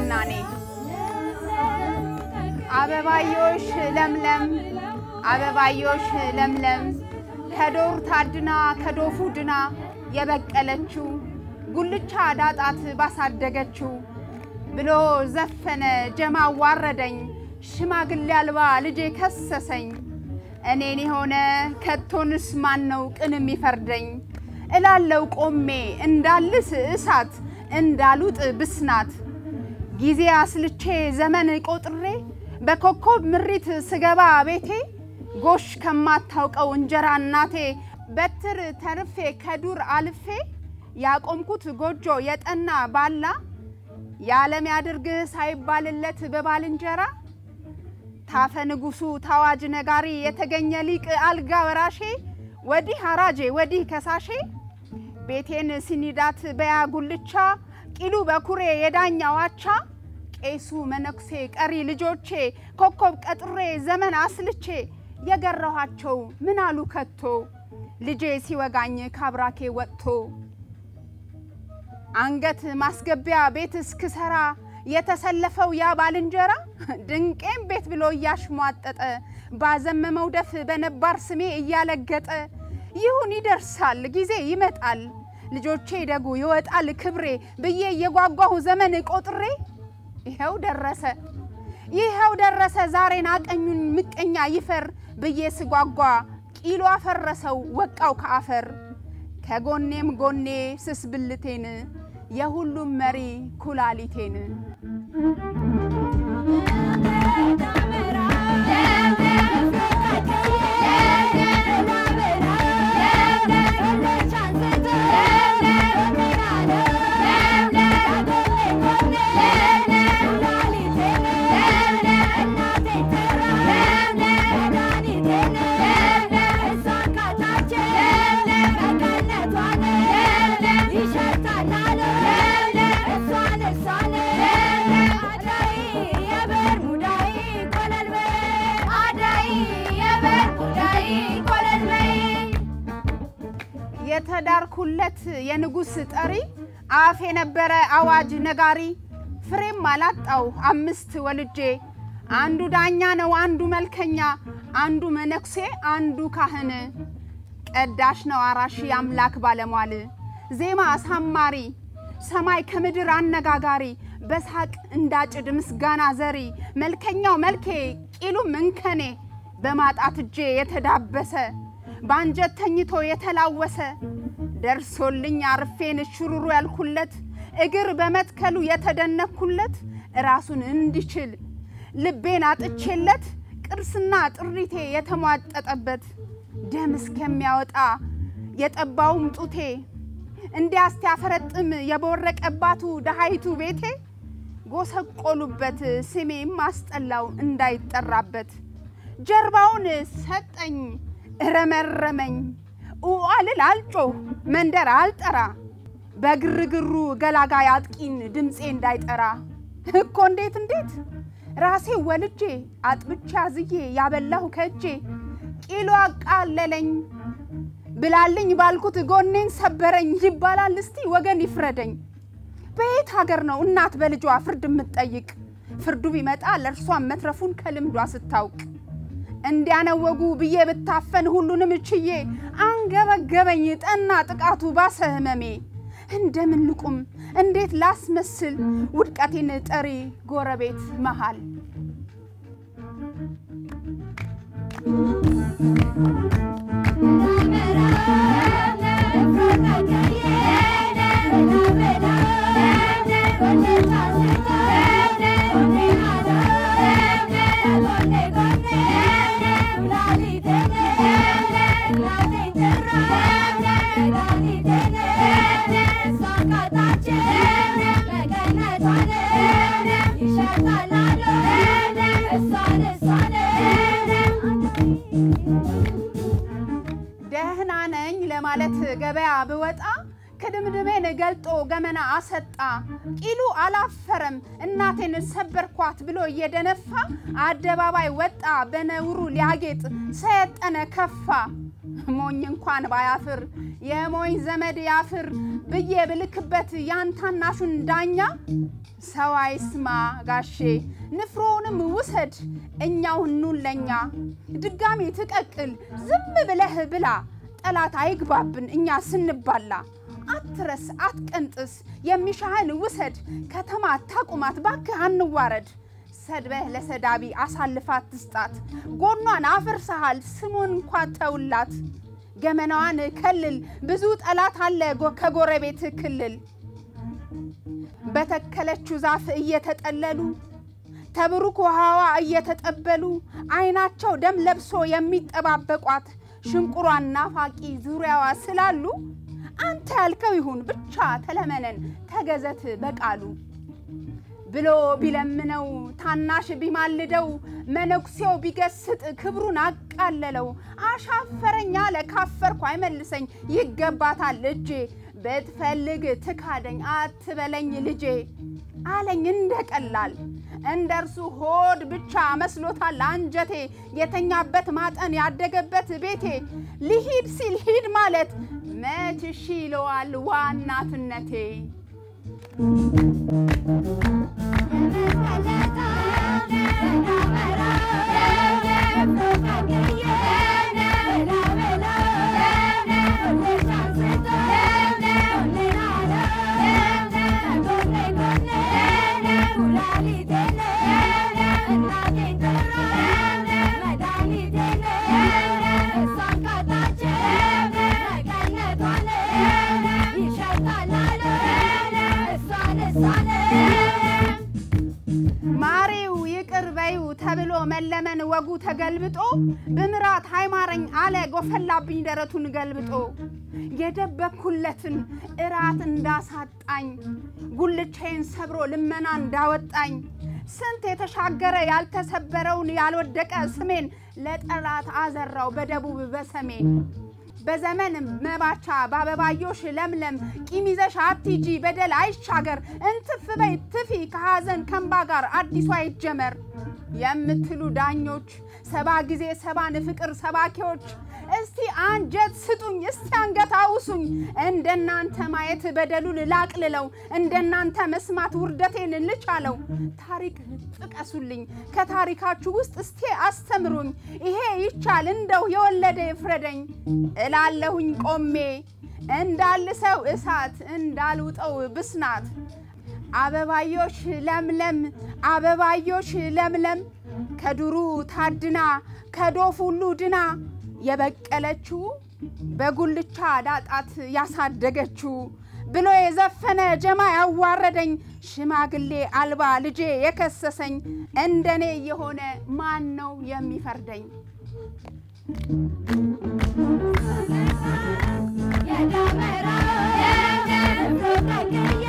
ምናኔ አበባዮሽ ለምለም አበባዮሽ ለምለም ከዶር ታድና ከዶፉ ድና የበቀለችው ጉልቻ ዳጣት ባሳደገችው ብሎ ዘፈነ ጀማ ዋረደኝ ሽማግሌ አልባ ልጄ ከሰሰኝ እኔን የሆነ ከቶንስ ማን ነው ቅን የሚፈርደኝ እላለው ቆሜ እንዳልስ እሳት እንዳሉጥ ብስናት ጊዜ አስልቼ ዘመን ቆጥሬ በኮከብ ምሪት ስገባ ቤቴ ጎሽ ከማታውቀው እንጀራ እናቴ በትር ተርፌ ከዱር አልፌ ያቆምኩት ጎጆ የጠና ባላ የዓለም ያድርግህ ሳይባልለት በባልንጀራ ታፈ ንጉሱ ታዋጅ ነጋሪ የተገኘ ሊቅ አልጋ ወራሼ ወዲህ አራጄ ወዲህ ከሳሼ ቤቴን ሲኒዳት በያ ጉልቻ ቂሉ በኩሬ የዳኛ ዋቻ ቄሱ መነኩሴ ቀሪ ልጆቼ ኮከብ ቀጥሬ ዘመን አስልቼ የገረኋቸው ምን አሉ ከቶ ልጄ ሲወጋኝ ካብራኬ ወጥቶ አንገት ማስገቢያ ቤት እስክሰራ የተሰለፈው ያ ባልንጀራ ድንቄም ቤት ብሎ እያሽሟጠጠ ባዘመመው ደፍ በነባር ስሜ እያለገጠ ይሁን ይደርሳል ጊዜ ይመጣል ልጆቼ ደጉ ይወጣል ክብሬ ብዬ እየጓጓሁ ዘመን ቆጥሬ ይኸው ደረሰ ይኸው ደረሰ ዛሬን አቀኙን ምቀኛ ይፈር ብዬ ስጓጓ ቂሎ አፈረሰው ወቃው ከአፈር ከጎኔም ጎኔ ስስ ብልቴን የሁሉም መሪ ኩላሊቴን የተዳርኩለት የንጉሥ ጠሪ አፍ የነበረ አዋጅ ነጋሪ ፍሬም አላጣው አምስት ወልጄ አንዱ ዳኛ ነው አንዱ መልከኛ አንዱ መነኩሴ አንዱ ካህን ቀዳሽ ነው አራሺ አምላክ ባለሟል ዜማ አሳማሪ ሰማይ ከምድር አነጋጋሪ በሳቅ እንዳጭድ ምስጋና ዘሪ መልከኛው መልኬ ቂሉም እንከኔ በማጣት እጄ የተዳበሰ በአንጀት ተኝቶ የተላወሰ ደርሶልኝ አርፌን ሽሩሩ ያልኩለት እግር በመትከሉ የተደነኩለት ራሱን እንዲችል ልቤን አጥቼለት ቅርስና ጥሪቴ የተሟጠጠበት ደም እስከሚያወጣ የጠባውም ጡቴ እንዲያስቲያፈረጥም የቦረቀባቱ ደሃይቱ ቤቴ ጎሰቆሉበት ስሜም አስጠላው እንዳይጠራበት ጀርባውን ሰጠኝ እረመረመኝ ኡአልል አልጮህ መንደር አልጠራ በግርግሩ ገላጋይ አጥቂን ድምፄ እንዳይጠራ እኮ እንዴት እንዴት ራሴ ወልጄ አጥብቻ ዝዬ ያበላሁ ከእጄ ቂሎ አቃለለኝ ብላልኝ ባልኩት ጎኔን ሰበረኝ ይባላል። እስቲ ወገን ይፍረደኝ። በየት ሀገር ነው እናት በልጇ ፍርድ የምትጠይቅ? ፍርዱ ቢመጣ ለእርሷን መትረፉን ከልምዷ ስታውቅ እንዲያነወጉ ብዬ ብታፈን ሁሉንም ችዬ አንገበገበኝ ጠና ጥቃቱ ባሰ ህመሜ። እንደምን ልቁም እንዴት ላስመስል ውድቀቴን ጠሪ ጎረቤት መሃል ደህና ነኝ ለማለት ገበያ ብወጣ ክድምድሜን ገልጦ ገመና አሰጣ። ቂሉ አላፈረም እናቴን ሰበርኳት ብሎ እየደነፋ አደባባይ ወጣ በነውሩ ሊያጌጥ ሰየጠነ ከፋ። ሞኝ እንኳን ባያፍር የሞኝ ዘመድ ያፍር ብዬ ብልክበት ያን ታናሹን ዳኛ ሰው አይስማ ጋሼ ንፍሮውንም ውሰድ እኛው ኑን ለኛ ድጋሚ ትቀቅል ዝም ብለህ ብላ ጠላት አይግባብን እኛ ስንባላ አትረስ አትቀንጥስ የሚሻህን ውሰድ ከተማ ታቁማት ባክህ አንዋረድ ሰድበህ ለሰዳቢ አሳልፋት ትስጣት ጎኗን አፍርሰሃል ስሙን እንኳ ተውላት ገመናዋን ከልል ብዙ ጠላት አለ ከጎረቤት ክልል በተከለችው ዛፍ እየተጠለሉ ተብሩክ ውሃዋ እየተጠበሉ አይናቸው ደም ለብሶ የሚጠባበቋት ሽንቁሯን ናፋቂ ዙሪያዋ ስላሉ አንተ ያልከው ይሁን ብቻ ተለመነን ተገዘት በቃሉ ብሎ ቢለምነው ታናሽ ቢማልደው መነኩሴው ቢገስጥ ክብሩን አቃለለው። አሻፈረኝ አለ ካፈርኩ አይመልሰኝ ይገባታል እጄ ብትፈልግ ትካደኝ አትበለኝ ልጄ አለኝ እንደ ቀላል እንደ እርሱ ሆድ ብቻ መስሎታል አንጀቴ የተኛበት ማጠን ያደገበት ቤቴ ሊሂድ ሲል ሂድ ማለት መች እሺ ይለዋል ዋናትነቴ ማሬው ይቅር በይው ተብሎ መለመን ወጉ ተገልብጦ ብምራት ሃይማረኝ አለ ጎፈላብኝ ደረቱን ገልብጦ የደበኩለትን እራት እንዳሳጣኝ ጉልቻዬን ሰብሮ ልመና እንዳወጣኝ ስንት የተሻገረ ያልተሰበረውን ያልወደቀ ስሜን ለጠላት አዘራው በደቡብ በሰሜን በዘመን መባቻ በአበባዮሽ ለምለም ቂም ይዘሽ አትሂጂ በደል አይሻገር እንትፍ በይ ትፊ ከሐዘን ከንባ ጋር አዲሱ አይጀመር የምትሉ ዳኞች ሰባ ጊዜ ሰባን ፍቅር ሰባኪዎች እስቲ አንጀት ስጡኝ፣ እስቲ አንገት አውሱኝ። እንደናንተ ማየት በደሉን ላቅልለው፣ እንደናንተ መስማት ውርደቴን ልቻለው። ታሪክ ጥቀሱልኝ፣ ከታሪካችሁ ውስጥ እስቲ አስተምሩኝ። ይሄ ይቻል እንደው የወለደ ይፍረደኝ እላለሁኝ ቆሜ እንዳልሰው እሳት እንዳልውጠው ብስናት አበባዮሽ ለምለም አበባዮሽ ለምለም ከዱሩ ታድና ከዶፍ ሁሉ ድና የበቀለችው በጉልቻ ዳጣት ያሳደገችው ብሎ የዘፈነ ጀማ ያዋረደኝ ሽማግሌ አልባ ልጄ የከሰሰኝ እንደኔ የሆነ ማን ነው የሚፈርደኝ? የዳመራ